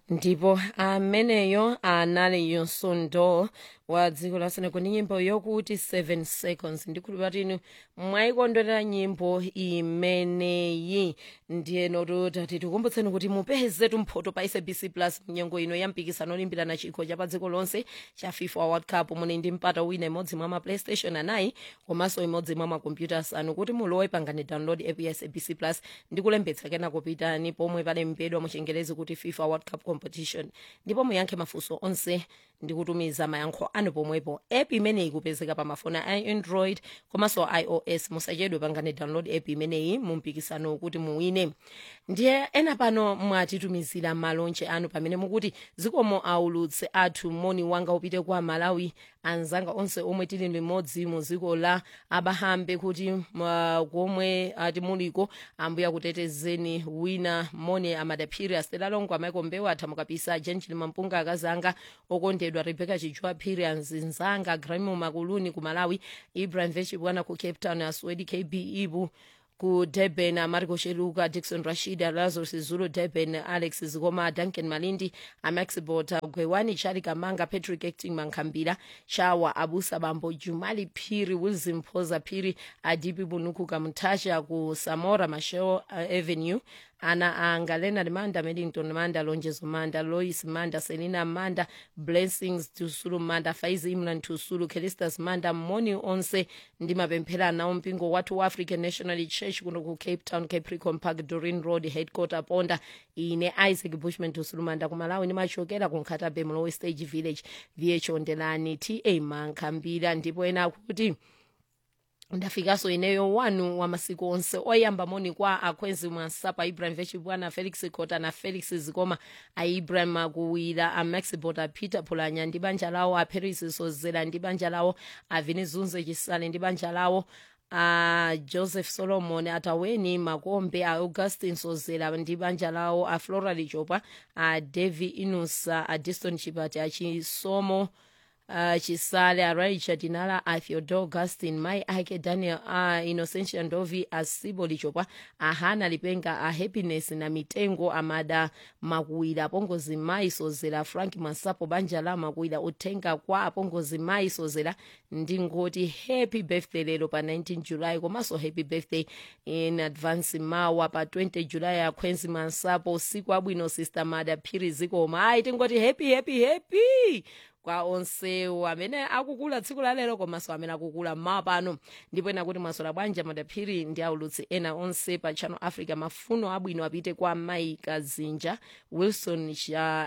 ndipo ameneyo anali yonsondo wa dziko la senegal ndi nyimbo yokuti 7 seconds ndikhulupira kuti inu mwayikondwerera nyimbo imeneyi ndiyeno tati tikumbutseni kuti mupeze tumphoto pa sabc plus mnyengo ino ya mpikisano olimbirana chikho cha pa dziko lonse cha fifa world cup muli ndi mpata wina imodzi mwa ma playstation anayi komanso imodzi mwa makompyuta asanu kuti mulowe pangani download app ya sabc plus ndi kulembetsa kenako pitani pomwe palembedwa mu chingerezi kuti fifa world cup competition ndipo muyankhe mafunso onse ndi kutumiza mayankho anu pomwepo app imeneyi ikupezeka pa mafoni a android komanso ios musachedwe pangani download app imeneyi mu mpikisano kuti muwine ndiye ena pano mwatitumizira malonje anu pamene mukuti zikomo aulutse athu moni wanga upite kwa malawi anzanga onse omwe tili limodzi mu dziko la abahambe kuti uh, komwe ati muliko ambuya kutetezeni wina moni amadaphiri astela longo amaiko mbewu athamukapisa jenjili mampunga akazanga okondedwa rebecca chichwa phiri anzinzanga gramo makuluni ku malawi ibrahim vechibwana ku cape town aswedi kb ibu ku durban amariko sheluka dixon rashida lazarus zulu durban alex zikoma duncan malindi amax bota gwewani chali kamanga patrick acting mankhambira chawa abusa bambo jumali phiri wilson phoza phiri adipi bunuku kamtasha ku samora masheo uh, avenue ana anga leonard manda medington manda lonjezo manda lois manda selina manda blessings tusulu manda faizi imran tusulu kelistas manda moni onse ndi mapemphero anawo mpingo wathu wa african national church kuno ku cape town capricorn park dorin road headquarter ponda ine isaac bushman tusulu manda ku malawi ndimachokera ku nkhatabe mlowe stage village vh ondelani ta mankhambira ndipo ena akuti ndafikanso ineyo wanu wa masiku onse oyamba moni kwa akhwenzi mwansapa ibrahim vechibwana felix kota na felix zikoma aibrahim akuwira amax bota peter pulanya ndi banja lawo aperis sozera ndi banja lawo avini zunze chisale ndi banja lawo a uh, joseph solomon ataweni makombe a augustin sozera ndi banja lawo a flora lichopa a devi inusa a diston chipati achisomo uh, chisale araicha dinala a theodore augustin mai ake daniel a uh, innocentia ndovi asibo lichopa ahana lipenga a happiness na mitengo amada makuwira apongozi mai sozera frank masapo banja la makuwira uthenga kwa apongozi mai sozera ndingoti happy birthday lero pa 19 july komanso happy birthday in advance mawa pa 20 july akhwenzi masapo usiku abwino sister mada phiri zikoma ayi tingoti happy happy happy kwa onsewo amene akukula tsiku la lero komanso amene akukula mmawa pano ndipo ena kuti mwasola bwanja madaphiri ndi aulutsi ena onse pa channel africa mafuno abwino apite kwa mayi kazinja wilson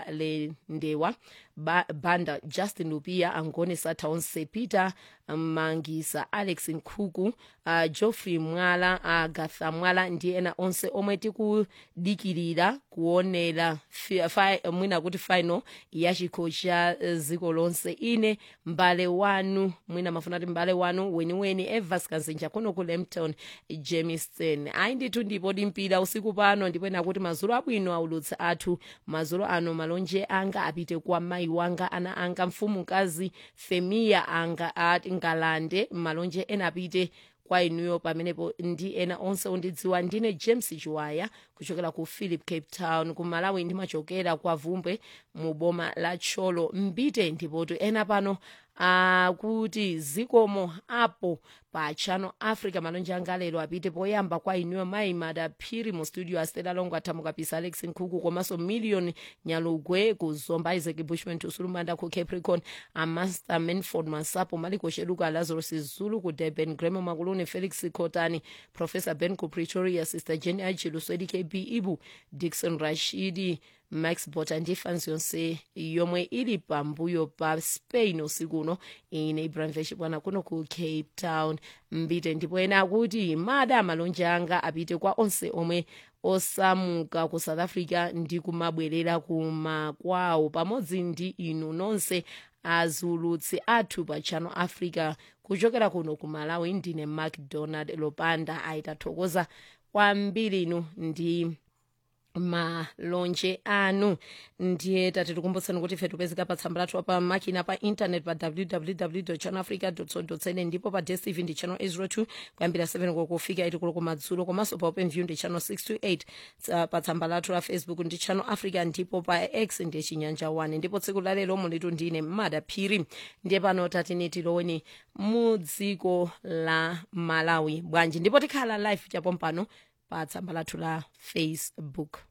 chalendewa ba, banda justin lupia angone satha onse peter mangisa alex nkhuku uh, geoffrey mwala agatha uh, mwala ndi ena onse omwe tikudikirira kuonera mwina kuti final ya chikho cha uh, dziko lonse ine mbale wanu mwina mafuna kuti mbale wanu weniweni evas kanzinja kuno ku lempton jameson ayi ndithu ndipo dimpira usiku pano ndipo ena kuti mazulu abwino aulutsi athu mazulu ano malonje anga apite kwa mayi wanga ana anga mfumukazi femiya anga ati ngalande malonje ena apite kwa inuyo pamenepo ndi ena onse ondidziwa ndine james chiwaya kuchokera ku philip cape town ku malawi ndimachokera kwa vumbwe mu boma la tcholo mbite ndipotu ena pano akuti zikomo apo pa channel africa malonje anga lero apite poyamba kwa inuyo mayi madaphiri mu studio astela longo athamukapisa alex nkhuku komanso million nyalugwe ku zomba isaac bushman tusulumanda ku capricorn amaster manford masapo maliko sheluka lazarus zulu ku durban gremo makuluni felix cotani professor ben ku pretoria sister jenny achiluswedi kb ibu dixon rashidi max bota ndi fans yonse yomwe ili pambuyo pa spain usiku uno ine ibrahim veshibwana kuno ku cape town mbite ndipo ena akuti mada malonje anga apite kwa onse omwe osamuka ku south africa ndi kumabwerera kumakwawo pamodzi ndi inu nonse azulutsi athu pa channel africa kuchokera kuno ku malawi ndine macdonald lopanda ayitathokoza kwambiri inu ndi malonje anu ndiye tati tikumbutseni kuti ife tipezeka pa tsamba lathu pa makina pa internet pa www channelafrica co za ndipo pa dstv ndi channel 802 kuyambira 7 kokofika 8 koloko kumadzulo komanso pa open view ndi channel 628 Tsa- pa tsamba lathu la facebook ndi channel africa ndipo pa x ndi chinyanja 1 ndipo tsiku la lero mulitu ndine mada phiri ndiye pano tatini tiloweni mu dziko la malawi bwanji ndipo tikhala live chapompano pa tsamba lathu la facebook